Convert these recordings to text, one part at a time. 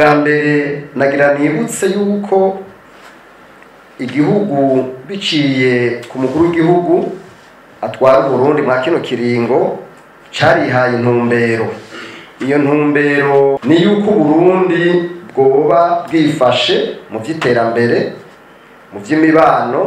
ubwa mbere nagira nibutse yuko igihugu biciye ku mukuru w'igihugu atwara uburundi mwa kino kiringo carihaye intumbero iyo ntumbero ni yuko uburundi bwoba bwifashe mu by'iterambere mu by'imibano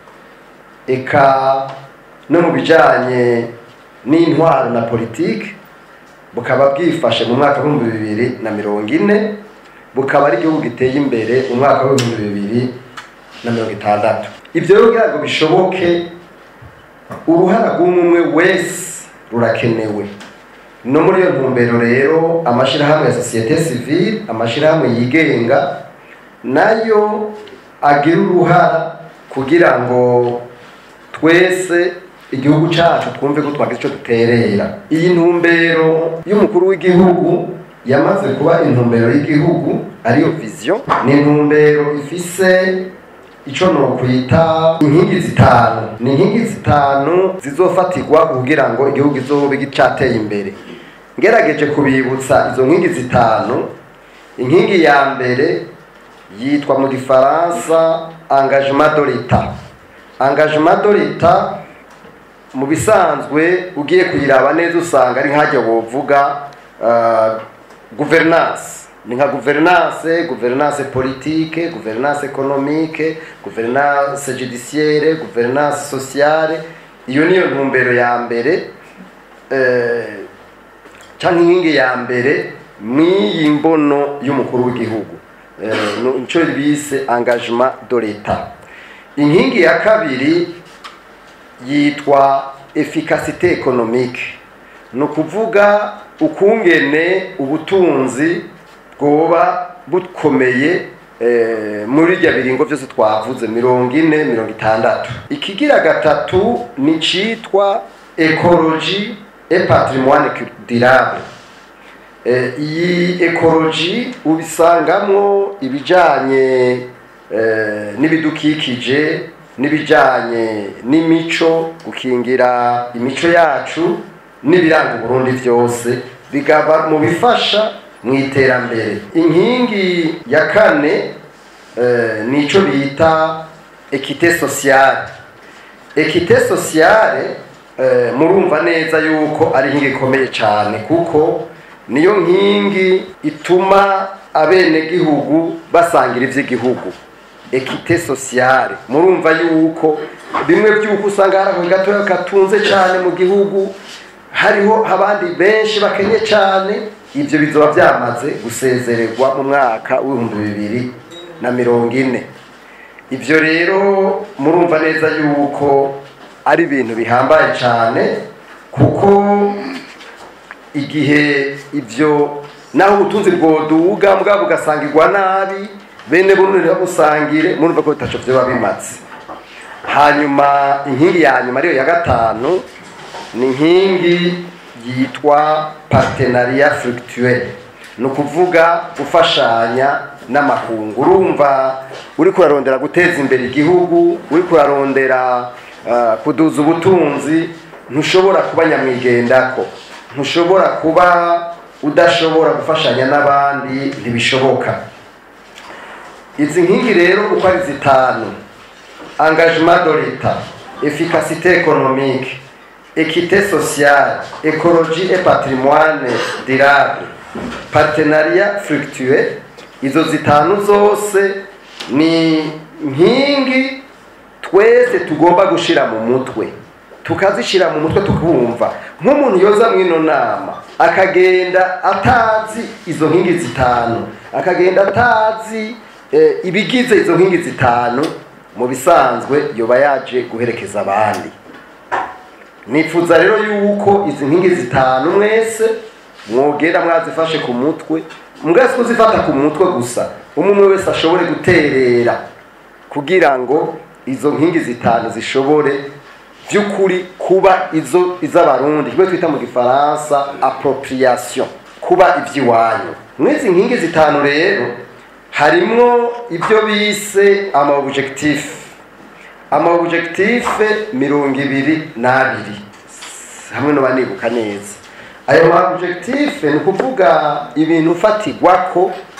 eka no mu bijanye n'intwaro na politiki bukaba bwifashe mu mwaka w'ibihumbi bibiri na mirongo ine bukaba ari igihugu giteye imbere mu mwaka w'ibihumbi bibiri na mirongo itandatu ibyo rero kugira ngo bishoboke uruhara rw'umwe wese rurakenewe no muri iyo ntumbero rero amashyirahamwe ya sosiyete sivile amashyirahamwe yigenga nayo agira uruhara kugira ngo twese igihugu cyacu twumve ko twagize icyo duterera iyi ntumbero y'umukuru w'igihugu yamaze kuba intumbero y'igihugu ariyo viziyo ni intumbero ifise icyo nokwita inkingi zitanu ni inkingi zitanu zizofatirwa kugira ngo igihugu izobe cyateye imbere ngerageje kubibutsa izo nkingi zitanu inkingi ya mbere yitwa mu gifaransa engagement de l'etat engagement de l'etat mu bisanzwe ugiye kuyiraba neza usanga ari nkajya wovuga uh, gouvernance ni nka gouvernance gouvernance politique gouvernance économique gouvernance judiciaire gouvernance sociale iyo niyo ntumbero ya mbere eh, cyangwa inkingi ya mbere mw'iyi mbono y'umukuru w'igihugu nicyo bise engagement de l'etat inkingi ya kabiri yitwa efficacité économique ni ukuvuga ukungene ubutunzi bwoba bukomeye muri irya biringo byose twavuze mirongo ine mirongo itandatu ikigira gatatu ni cyitwa ekoloji e patrimoine durable iyi ekoloji ubisangamwo ibijyanye n'ibidukikije n'ibijyanye n'imico gukingira imico yacu n'ibiranga uburundi byose bigaba mu bifasha mu iterambere inkingi ya kane ni icyo bita ekite sosiyale ekite sosiyale murumva neza yuko ari inkingi ikomeye cyane kuko niyo nkingi ituma abenegihugu basangira iby'igihugu ekite sosiyale murumva yuko bimwe by'uko usanga hari ako gatoya katunze cyane mu gihugu hariho abandi benshi bakenye cyane ibyo bizoba byamaze gusezererwa mu mwaka w'ibihumbi bibiri na mirongo ine ibyo rero murumva neza yuko ari ibintu bihambaye cyane kuko igihe ibyo naho ubutunzi bwoduga mbwa bugasangirwa nabi bene buno busangire murumva ko bitacu byo bimatse hanyuma inkingi ya nyuma ariyo ya gatanu ni inkingi yitwa partenariat fructuel ni ukuvuga gufashanya n'amakungu urumva uri kurarondera guteza imbere igihugu uri kurarondera kuduza ubutunzi ntushobora kuba nyamwigendako ntushobora kuba udashobora gufashanya n'abandi ntibishoboka izi nkingi rero uko ari zitanu engagement de l'etat efficacité économique équité sociale écologie et patrimoine durable partenariat fructueux izo zitanu zose ni nkingi twese tugomba gushira mu mutwe tukazishira mu mutwe tukumva nk'umuntu yoza mw'ino nama akagenda atazi izo nkingi zitanu akagenda atazi ibigize izo nkingi zitanu mu bisanzwe yoba yaje guherekeza abandi nifuza rero yuko izi nkingi zitanu mwese mwogera mwazifashe ku mutwe mwese kuzifata ku mutwe gusa umwe wese ashobore guterera kugira ngo izo nkingi zitanu zishobore by'ukuri kuba izo iz'abarundi kimwe twita mu gifaransa appropriation kuba iby'iwanyu mw'izi nkingi zitanu rero harimwo ibyo bise ama objectif ama objectif mirongo ibiri n'abiri hamwe no banibuka neza ayo ma objectif ni ukuvuga ibintu fatigwako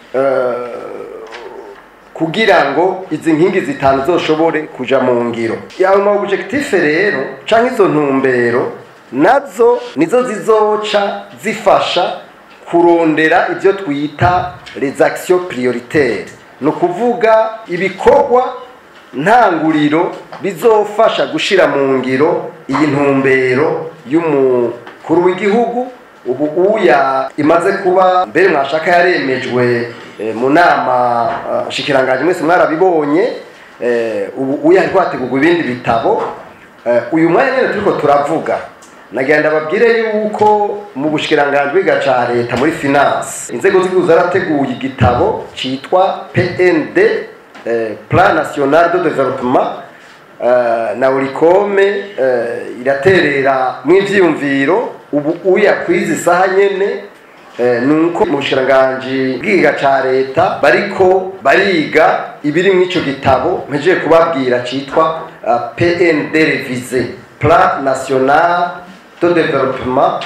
kugira ngo izi nkingi zitanu zoshobore kuja mu ngiro yawe ma objectif rero canke izo ntumbero nazo nizo zizoca zifasha kurondera ibyo twita les actions prioritaires ni ukuvuga ibikorwa ntanguriro bizofasha gushira mu ngiro iyi ntumbero y'umukuru w'igihugu ubu uya imaze kuba mbere mwashaka yaremejwe mu nama shikiranganje mwese mwarabibonye ubu uya ariko hategurwa ibindi bitabo uyu mwanya nyine turiko turavuga nagenda babwire yuko mu bushikiranganje bwiga ca leta muri finance inzego z'igihugu zarateguye igitabo citwa PND Plan National de Développement na urikome iraterera mw'ivyiyumviro ubu uya kwizi saha nyene nuko mu bushiranganje bwiga ca leta bariko bariga ibiri mw'ico gitabo mpejeje kubabwira citwa PND révisé Plan National de Développement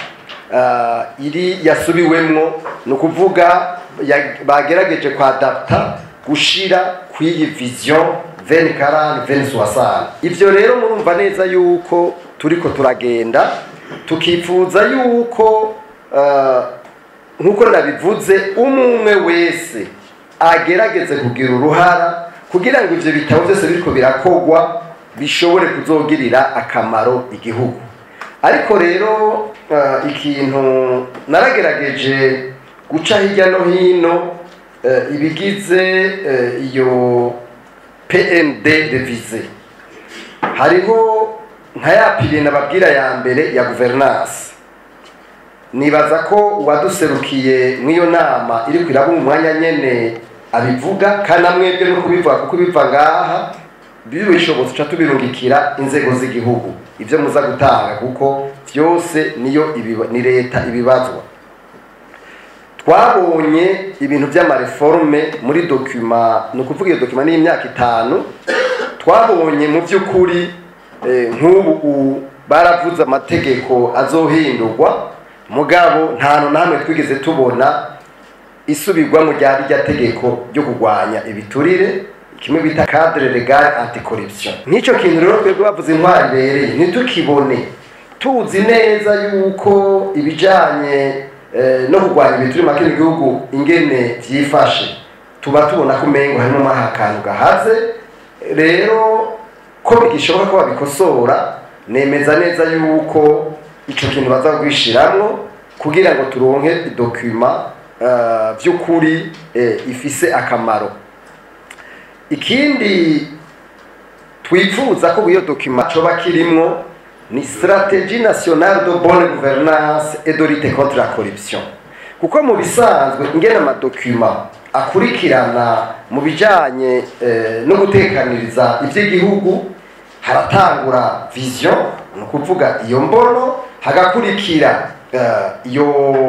iri yasubiwemwo ni ukuvuga bagerageje kwadapta gushira kw'iyi vision 2040 2060 ivyo rero murumva neza yuko turiko turagenda tukifuza yuko nk'uko nabivuze umwe wese agerageze kugira uruhara kugira ngo ivyo bitabo byose biriko birakogwa bishobore kuzogirira akamaro igihugu ariko rero ikintu naragerageje guca hirya no hino ibigize iyo pnd revise hariho nka ya pire nababwira ya mbere ya guverinansi nibaza ko uwaduserukiye mw'iyo nama iri kwiraba umwanya nyene abivuga kandi amwebwe no kubivuga kuko biva ngaha bishobotse uca tubirungikira inzego z'igihugu ibyo muza gutanga kuko byose niyo ni leta ibibazwa twabonye ibintu by'amareforme muri dokima ni ukuvuga iyo dokima ni imyaka itanu twabonye mu by'ukuri nk'ubu baravuze amategeko azohindurwa mugabo nta hantu na hamwe twigeze tubona isubirwamo rya rya tegeko ryo kurwanya ibiturire kimwe bita cadre legal anticorruption nk'icyo kintu rero twebwe bavuze intwari ibereye ntitukibone tuzi neza yuko ibijanye no kurwanya ibiturire makino igihugu ingene vyifashe tuba tubona ko umengo harimo mwaha akantu gahaze rero ko bigishoboka ko babikosora nemeza neza yuko ico kintu baza kwishiramwo kugira ngo turonke dokuma by'ukuri ifise akamaro ikindi twifuza ko iyo dokima coba kirimwo ni stratégie nationale de bonne gouvernance et de lutte contre la corruption kuko mu bisanzwe ingena amadokima akurikirana mu bijanye no gutekaniriza ivy'igihugu haratangura vision ni ukuvuga iyo mbono hagakurikira iyo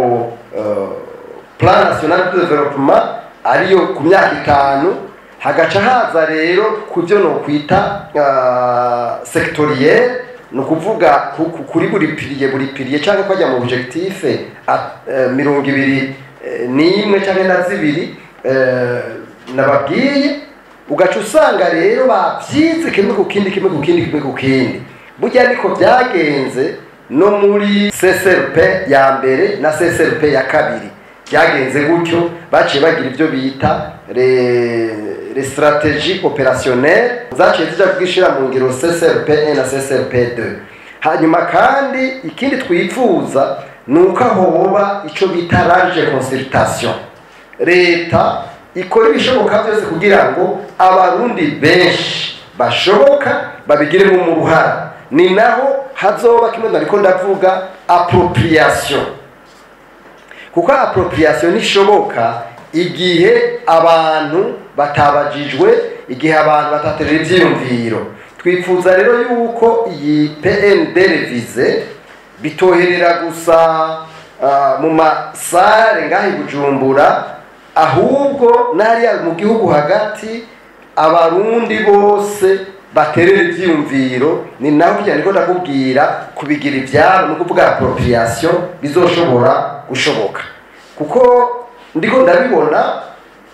plan national de développement ariyo ku myaka itanu hagaca haza rero ku byo nokwita uh, sectoriel ni ukuvuga kuri buri piriye buri piriye cyangwa kwajya mu objectif uh, mirongo ibiri uh, n'imwe cyangwa na zibiri nababwiye ugaca usanga rero babyize kimwe ku kindi kimwe ku kindi kimwe ku kindi burya niko byagenze no muri CSRP ya mbere na CSRP ya kabiri byagenze gutyo baciye bagira ibyo bita les stratégies opérationnelles zaciye zijya kugishira mu ngiro CSRP 1 na CSRP 2 hanyuma kandi ikindi twifuza ni uko hoba icyo bita large consultation leta ikora ibishoboka byose kugira ngo abarundi benshi bashoboka babigiremo mu ruhara ni naho hazoba kimwe nariko ndavuga appropriation kuko appropriation nishoboka igihe abantu batabajijwe igihe abantu bataterera ivyiyumviro twifuza rero yuko iyi PND revise bitoherera gusa uh, mu masare ngaho Bujumbura ahubwo n'hariya mu gihugu hagati abarundi bose baterera ivyiyumviro ni naho kugira niko ndakubwira kubigira ivyabo no kuvuga appropriation bizoshobora gushoboka kuko ndiko ndabibona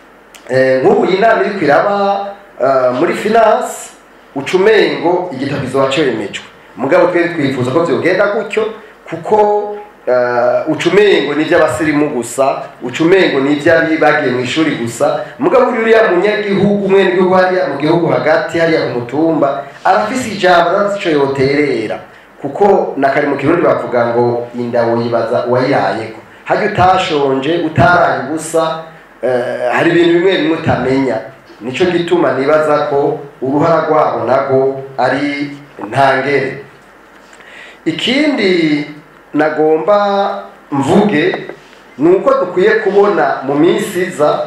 nk'ubu iyi nama iri kwiraba muri finance ucumengo igitabo kizoba cemejwe mugabo twari twifuza ko vyogenda gutyo kuko ucumengo ni iby'abasirimu gusa ucumengo ni iby'abi bagiye mu ishuri gusa mugabo uriya munyagihugu umwene gihugu hariya mu gihugu hagati hariya ku mutumba arafise ijambo arafise ico yoterera kuko na kare mu kirundi bavuga ngo indawo yibaza uwayirayeko harya utashonje utaraye ubusa hari ibintu bimwe bimwe utamenya nico gituma nibaza ko uruhara rwabo nago ari ntangere ikindi nagomba mvuge ni uko dukwiye kubona mu minsi iza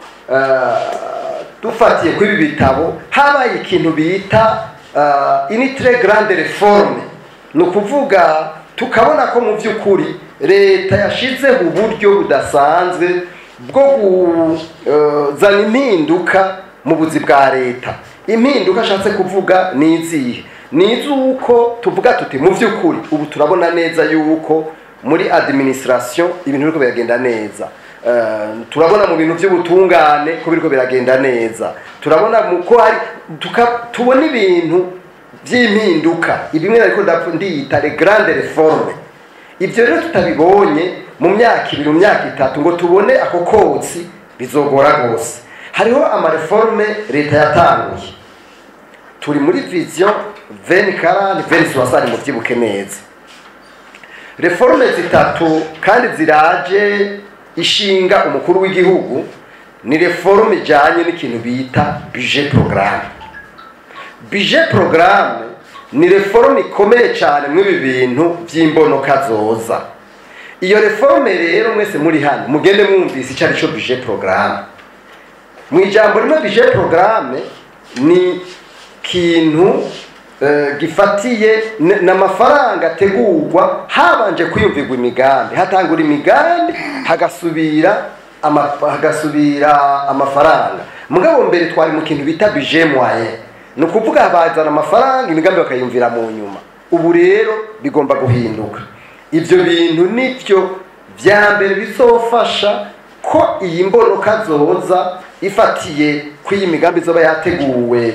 dufatiye kuri ibi bitabo habaye ikintu bita initire garande reforme ni ukuvuga tukabona ko mu by'ukuri leta yashyizeho uburyo budasanzwe bwo kuzana impinduka mu buzi bwa leta impinduka ashatse kuvuga ni izihe ni iz'uko tuvuga tuti mu by'ukuri ubu turabona neza yuko muri administration ibintu biriko biragenda neza turabona mu bintu by'ubutungane ko biriko biragenda neza turabona ko hari tubona ibintu by'impinduka ibimwe ariko ndiyita le grande reforme ibyo rero tutabibonye mu myaka ibiri mu myaka itatu ngo tubone ako kotsi bizogora rwose hariho amareforme leta yatanguye turi muri vision veni karani veni suwasani mu byibuke neza reforme zitatu kandi ziraje ishinga umukuru w'igihugu ni reforme ijyanye n'ikintu bita bije porogaramu bije porogaramu ni reforme ikomeye cyane mw'ibi bintu by'imbonoka zoza iyo reforme rero mwese muri hano mugende mwumvise icyo ari cyo bije porogaramu mu ijambo rimwe bije porogaramu ni kintu gifatiye ni amafaranga ategurwa habanje kwiyumvirwa imigambi hatangura imigambi hagasubira hagasubira amafaranga mugabo mbere twari mu kintu bita bije mwaye ni ukuvuga bazana amafaranga imigambi bakayumvira mu nyuma ubu rero bigomba guhinduka ibyo bintu nibyo bya mbere bizofasha ko iyi mbonoka zoza ifatiye ko iyi migambi izoba yateguwe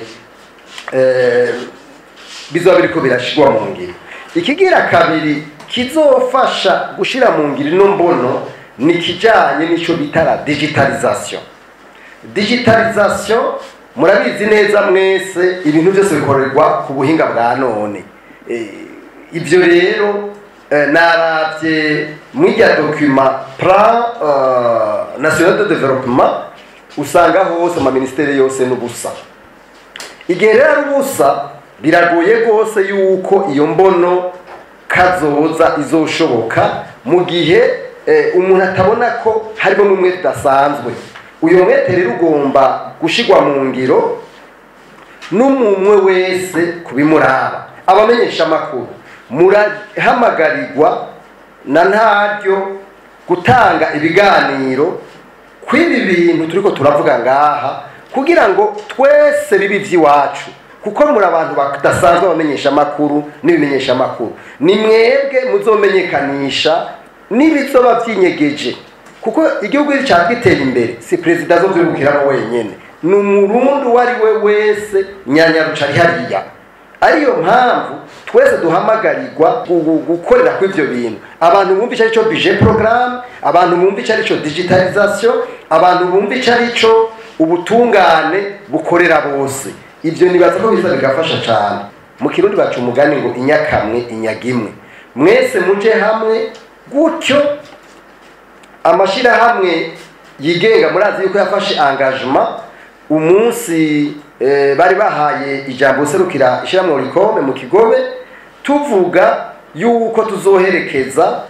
bizoba biriko birashirwa mu ngiro ikigira kabiri kizofasha gushira mu ngiro ino mbono ni kijanye n'ico bita la digitalisation digitalisation murabizi neza mwese ibintu byose bikorerwa ku buhinga bwa none ibyo rero naravye mwirya document plan national de développement usanga hose amaministeri yose n'ubusa igihe rero ari ubusa biragoye rwose yuko iyo mbono kazoza izoshoboka mu gihe umuntu atabona ko harimo n'umwe tudasanzwe uyu mwete rero ugomba gushyirwa mu ngiro n'umwe wese kubimuraba abamenyesha amakuru murahamagarirwa na ntaryo gutanga ibiganiro kw'ibi bintu turiko turavuga ngaha kugira ngo twese bibe iby'iwacu kuko muri abantu badasanzwe abamenyesha amakuru n'ibimenyesha amakuru ni mwebwe muzomenyekanisha n'ibizoba byinyegeje kuko igihugu cyacu gitera imbere si perezida zo byungukiramo wenyine ni umurundi uwo ari we wese nyanyaruca ari hariya ariyo mpamvu twese duhamagarirwa gukorera kuri ibyo bintu abantu bumva icyo ari cyo bije porogaramu abantu bumva icyo ari cyo digitalizasiyo abantu bumva icyo ari cyo ubutungane bukorera bose ibyo nibaza ko biza bigafasha cyane mu kirundi baca umugani ngo inyakamwe inyaga imwe mwese muje hamwe gutyo amashyirahamwe yigenga murazi yuko yafashe angajima umunsi bari bahaye ijambo userukira ishyirahamwe rikome mu kigobe tuvuga yuko tuzoherekeza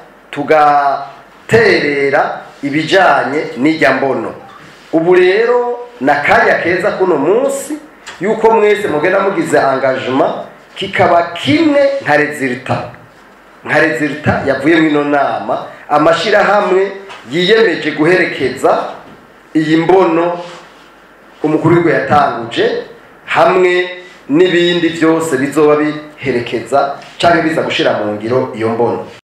tugaterera ibijyanye n'ijya mbono ubu rero ni akanya keza kuno munsi yuko mwese mugenda mugize angajima kikaba kimwe nka rezilita nka rezilita yavuye muri ino nama amashyirahamwe yiyemeje guherekeza iyi mbono umukuru w'igihugu yatanguje hamwe n'ibindi byose bizoba biherekeza cyangwa biza gushyira mu ngiro iyo mbono